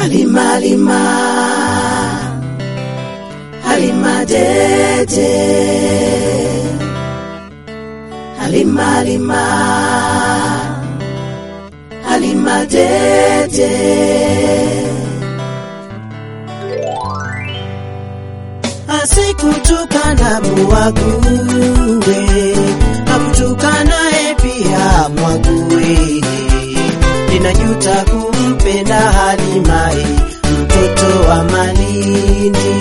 Halima, Halima, Halima Dede, Halima, Halima, Halima Dede. Asikutukana muwague, akutukanaye pia mwague. Ninajuta kumpenda Halimae, mtoto wa Malindi.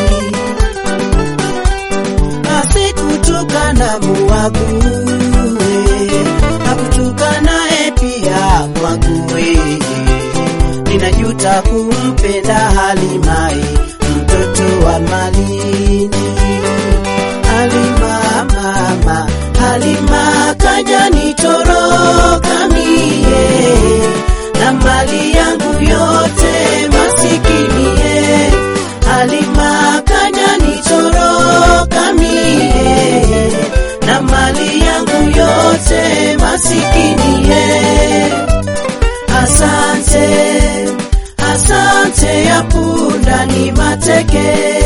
Asikutukana muwague, akutukanaye pia mwague. Ninajuta kumpenda Halimae, mtoto wa Malindi. Halima mama, Halima kaja nitoroka mie na mali yangu yote masikinie. Halima kaja nitoroka mie na mali yangu yote masikinie. Asante, asante ya punda ni mateke.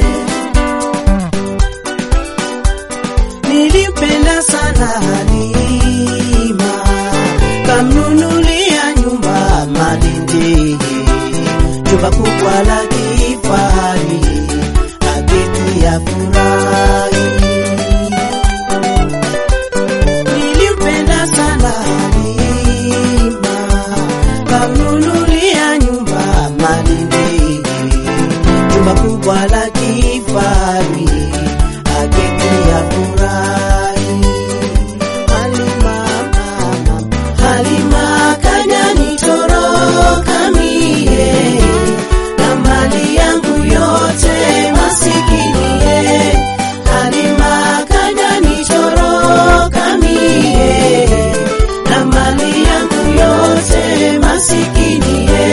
Nilimpenda sana Halima, kamnunulia nyumba Malindi, jumba kubwa la kifahari, aketi ya furahi. Nilimpenda sana Halima, kamnunulia nyumba Malindi, jumba kubwa la kifahari, aketi ya furahi. Halima mama, Halima kaja nitoroka mie na mali yangu yote masikinie. Halima kaja nitoroka mie na mali yangu yote masikinie.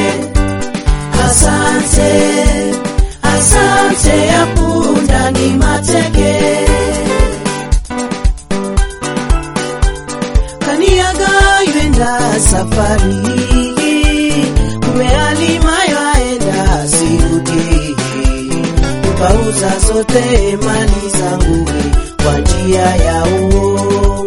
Asante, asante ya punda ni mateke. Kaniaga yenda safari, kumbe Halima yaenda sirudi. Ukauza zote mali zangu kwa njia ya uongo.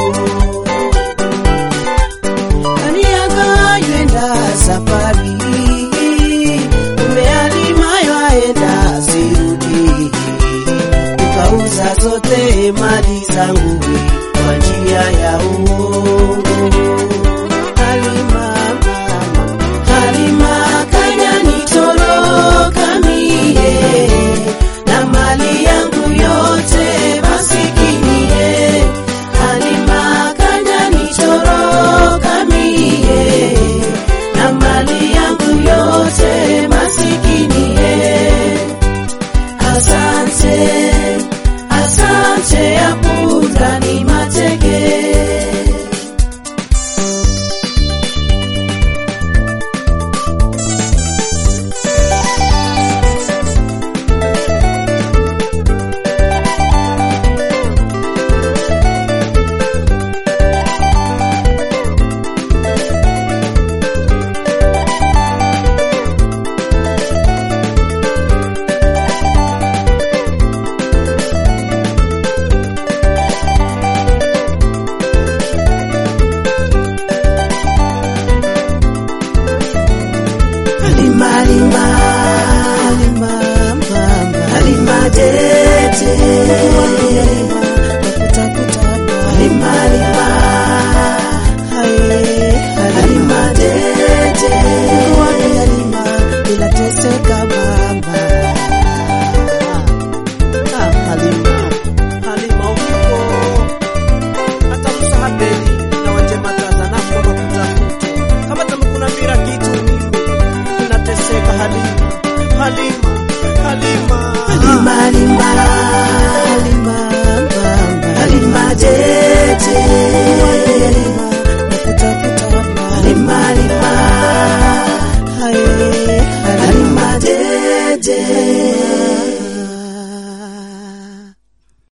Kaniaga yenda safari, kumbe Halima yaenda sirudi. Ukauza zote mali zangu kwa njia ya uongo. Halima mama, Halima kaja nitoroka mie na mali yangu yote masikinie. Halima kaja nitoroka mie na mali yangu yote masikinie. Asante, asante ya punda ni mateke. Halima, Halima,